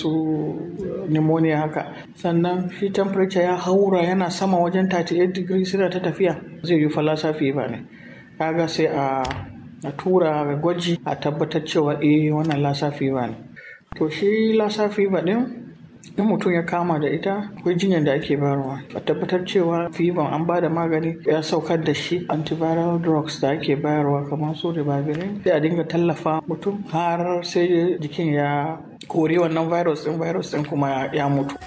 su pneumonia haka sannan shi temperature ya haura yana sama wajen 38 degrees suna ta tafiya zai yi falasa fever ne kaga sai a a tura gwaji a tabbatar cewa eh wannan lassa fever ne to shi lassa fever din in mutum ya kama da ita akwai jinyar da ake bayarwa a tabbatar cewa fever an ba da magani ya saukar da shi antiviral drugs da ake bayarwa kamar su ribavirin sai a dinga tallafa mutum har sai jikin ya kori wannan virus din virus din kuma ya mutu